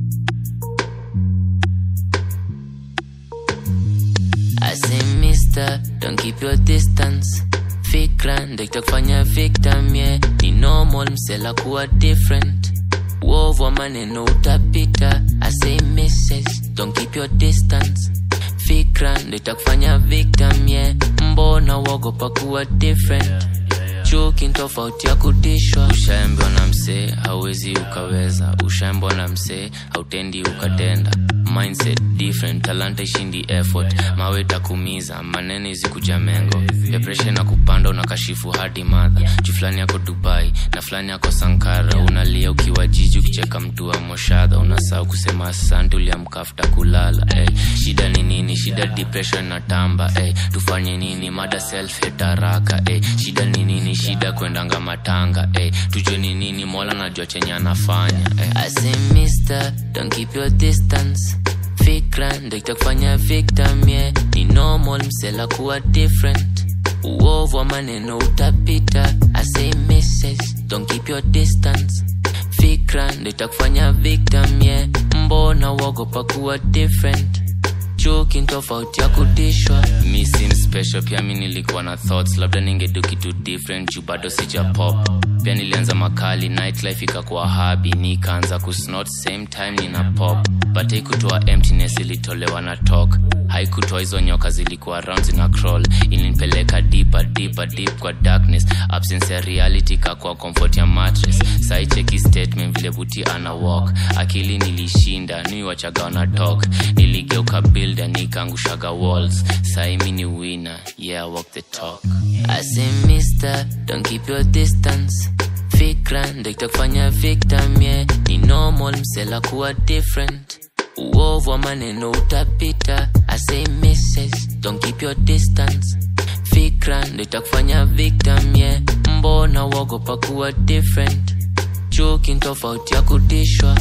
I say mister, don't keep your distance fikra ndo itakufanya victim yeah. ni normal msela kuwa different uovu wa maneno utapita I say misses, don't keep your distance fikra ndo itakufanya victim yeah. mbona uogopa kuwa different chuki tofauti ya kutishwa ushaambiwa na msee hauwezi ukaweza ushaambiwa na msee hautendi ukatenda mindset different talanta ishindi effort mawe takumiza maneno izikuja mengo depression na kupanda unakashifu hadi madha juu fulani yako dubai na fulani yako sankara unalia ukiwa jiji ukicheka mtu wa moshadha unasahau kusema asante uliamkafuta kulala hey. shida ni nini shida depression na tamba hey. tufanye nini mada self hate haraka hey. shida ni nini shida kwendanga matanga hey. tujue ni nini mola najua chenye anafanya hey. I say mister, don't keep your distance fikra ndo itakufanya victim yeah. ni normal msela kuwa different uovu wa maneno utapita I say misses, don't keep your distance fikra ndo itakufanya victim yeah. mbona uogopa kuwa different chuki tofauti ya kutishwa mi sim special pia mi nilikuwa na thoughts labda ningedu kitu different juu bado sija pop pia nilianza makali nightlife ikakuwa habi nikaanza kusnot same time nina pop but haikutoa emptiness ilitolewa na talk haikutoa hizo nyoka zilikuwa round zina crawl ilinipeleka deeper deeper deep kwa darkness absence ya reality kakwa comfort ya mattress saicheki statement vile buti ana walk akili nilishinda niwachaga wana talk niligeuka builder nikaangushaga walls saimi ni winner yeah walk the talk I say mister don't keep your distance fikra ndo itakufanya victim yeah. ni normal msela kuwa different uovu wa maneno utapita I say misses, don't keep your distance fikra ndo itakufanya victim yeah. mbona uogopa kuwa different chuki tofauti ya kutishwa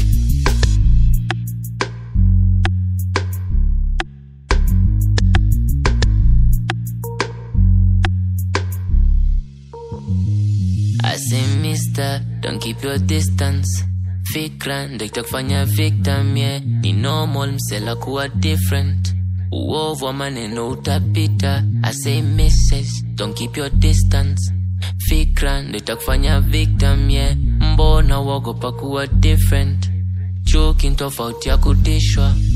I say mister, don't keep your distance fikra ndo itakufanya victim yeah. ni normal msela kuwa different uovu wa maneno utapita I say misses, don't keep your distance fikra ndo itakufanya victim yeah. mbona uogopa kuwa different chuki tofauti ya kutishwa